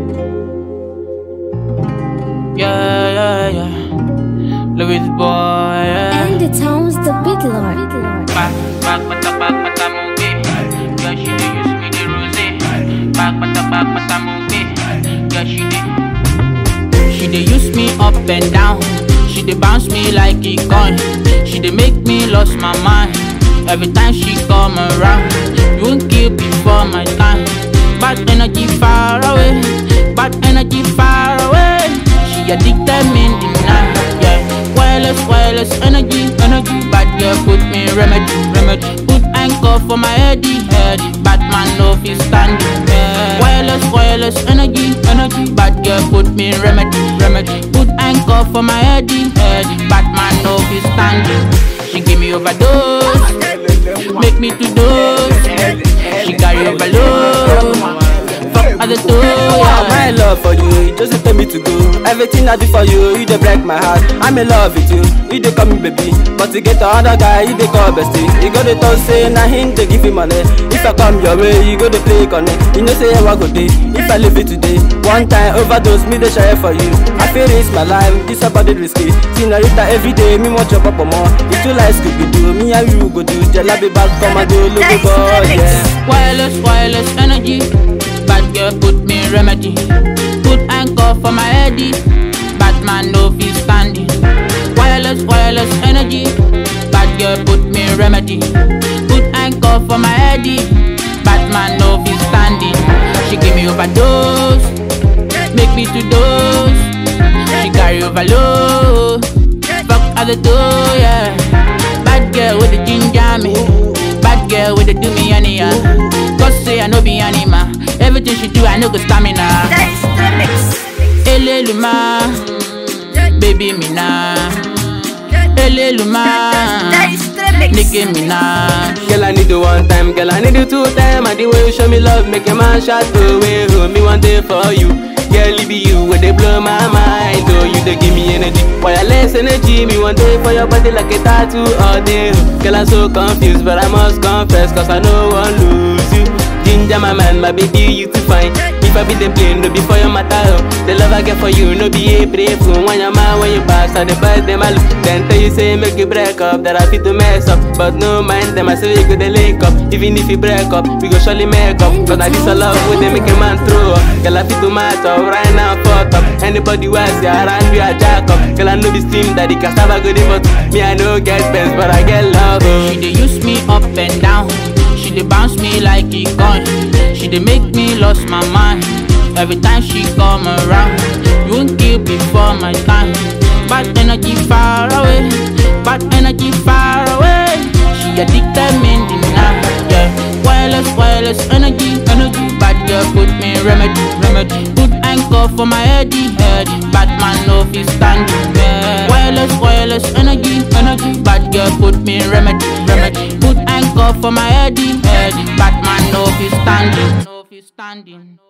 Yeah, yeah, yeah. Louis boy, yeah. And the town's the big lord. Back, back, bata, back, bata, movie. Yeah, she dey use me the rose. Back, bata, back, bata, movie. Yeah, she dey. She dey use me up and down. She dey bounce me like a coin. She dey make me lost my mind. Every time she come around, you won't kill before my time. Bad energy far away, bad energy far away. She addicted me in the night, yeah. Wireless, wireless energy, energy. Bad girl put me remedy, remedy. Put anchor for my heady, head. Bad man no fit stand it, yeah. Wireless, wireless energy, energy. Bad girl put me remedy, remedy. Put anchor for my heady, head. Bad man no fit stand it. She give me overdose, make me to dose. She carry overload, fuck other two, Wow, yeah. my love for you, you just tell me to go. Everything I do for you, you dey break my heart. I'm in love with you, you dey call me baby. But to get another guy, you dey call bestie. You go dey talk say na him dey give you money. If I come your way, you go dey play connect. You know say I go dey. If I leave you today, one time overdose, me dey share for you. I feel risk my life, this about it risky. Senorita every day, me want chop up more. If you like Scooby Doo, me and you go do. Jalabi back, come and do, look boy, yeah. Wireless, wireless energy. Bad girl put me remedy. Put anchor for my heady. Bad man no fit stand it. Wireless, wireless energy. Bad girl put me remedy. Put anchor for my heady. Bad man no fit stand it. She give me overdose. Make me to dose. She carry overload. Fuck other two, yeah. Bad girl with the ginger me. Bad girl with the do me anyhow. Cause say I no be animal. Everything she do, I know go stamina. Eleluma, baby me na. Eleluma, nigga me na. Girl, I need you one time, girl, I need you two time. And the way you show me love, make a man shout away. Hold me one day for you. Girl, it be you where they blow my mind. Oh, you they give me energy, wireless energy. Me one day for your body like a tattoo all day. Girl, I'm so confused, but I must confess, cause I know I won't lose you. Ginger, my man, my baby, you too fine. If I be the plane, no be for your matter. Oh. The love I get for you, no be a brave fool. When your man, when you pass, I the boys, them I look. Then tell you say, make you break up, that I fit to mess up. But no mind them, I say we go the link up. Even if you break up, we go surely make up. Cause I this a love with them, make a man throw up. Girl, I fit to match up, right now, fuck up. Anybody who ask you around you, I jack up. Girl, I know be steam that the cassava good, but me, I know get pens, but I get love. Oh. She dey use me up and down. She dey bounce me like a coin. She dey make me lost my mind. Every time she come around, you won't kill before my time. Bad energy far away, bad energy far away. She addicted me in the night, yeah. Wireless, wireless energy, energy. Bad girl put me remedy, remedy. Put anchor for my heady, head. Bad man no fit stand it, yeah. Wireless, wireless energy, energy. Bad girl put me remedy, remedy. Put anchor for my heady, head. Bad man no fit stand it, no fit standing.